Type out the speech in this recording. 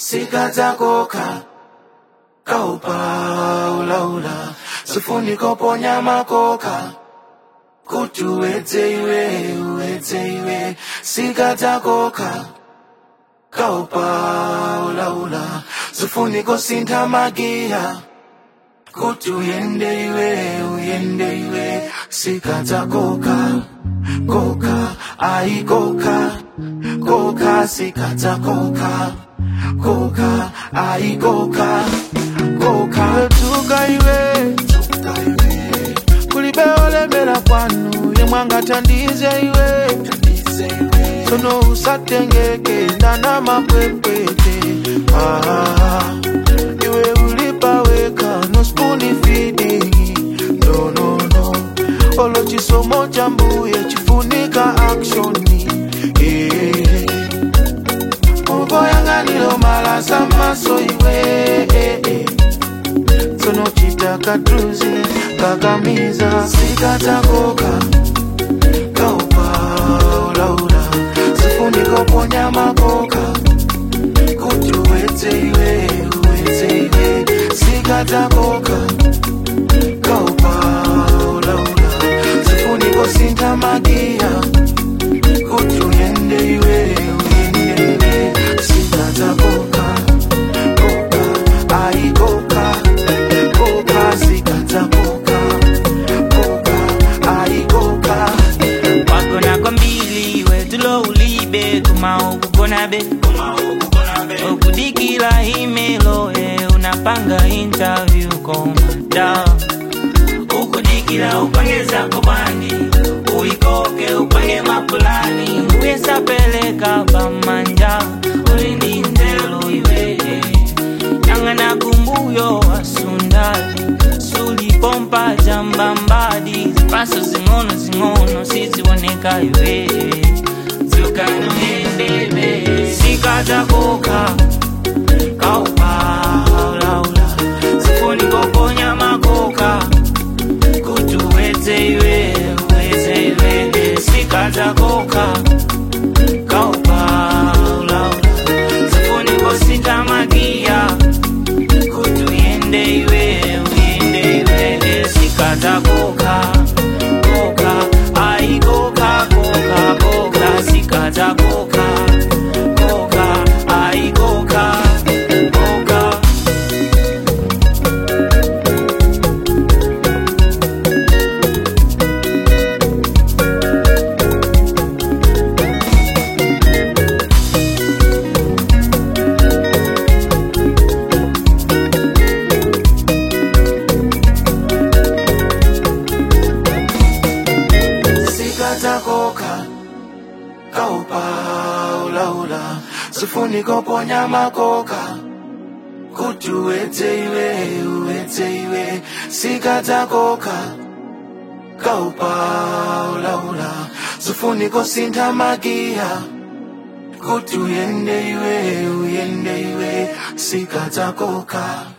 sikadzakoka kaupa ulaula sifuniko ponya makoka kuti uwedze iwe uwedze iwe sikadzakoka kaupa ulaula sifuniko sintha magiya kuti uyende iwe uyende iwe sikadzakoka koka ai koka koka sikadzakoka koka ai koka koka tuka iwe kulibe olemera kwanu yemwanga tandize iwe sono usatengeke ndana mapwepwete ah, iwe ulipaweka no spuni feeding no no no olo chisomo cha mbuye chifunika actioni eh. oboyanganilo malasa maso iwe eh, eh. sono chitaka druzi kakamiza sikadzakoka kaupa ulaula sifuniko ponya makoka kuti uwedze iwe uwedze iwe sikadzakoka kaupa ulaula sifuniko sintha magiya kuti uyende iwe uyende iwe sikadzakoka koka ai koka koka sikadzakoka koka ai koka wakona kwambili iwe tulo ulibe kumaokugona be okudikila imelo e unapanga interview komada ukudikila upange zako bani uikoke upange mapulani uyesapeleka pamanja ulindindelo iwe nyang'ana kumbuyo wasundali sulipompa jambambadi zipaso zing'ono zing'ono siziboneka iwe zukanoendebe sikatakoka kaupaulaula sifunikoponya makoka kuti uwedze iwe uwedze iwe sikatakoka kaupaulaula sifunikosinta magiya kuti uyende iwe uyende iwe sikadzakoka koka ai koka koka koka sikadzakoka koka ai koka koka sikadzakoka kaupa ulaula sifuniko ponya makoka kuti uwedze iwe uwedze iwe sikadzakoka kaupa ulaula sifuniko sintha magiya kuti uyende iwe uyende iwe sikadzakoka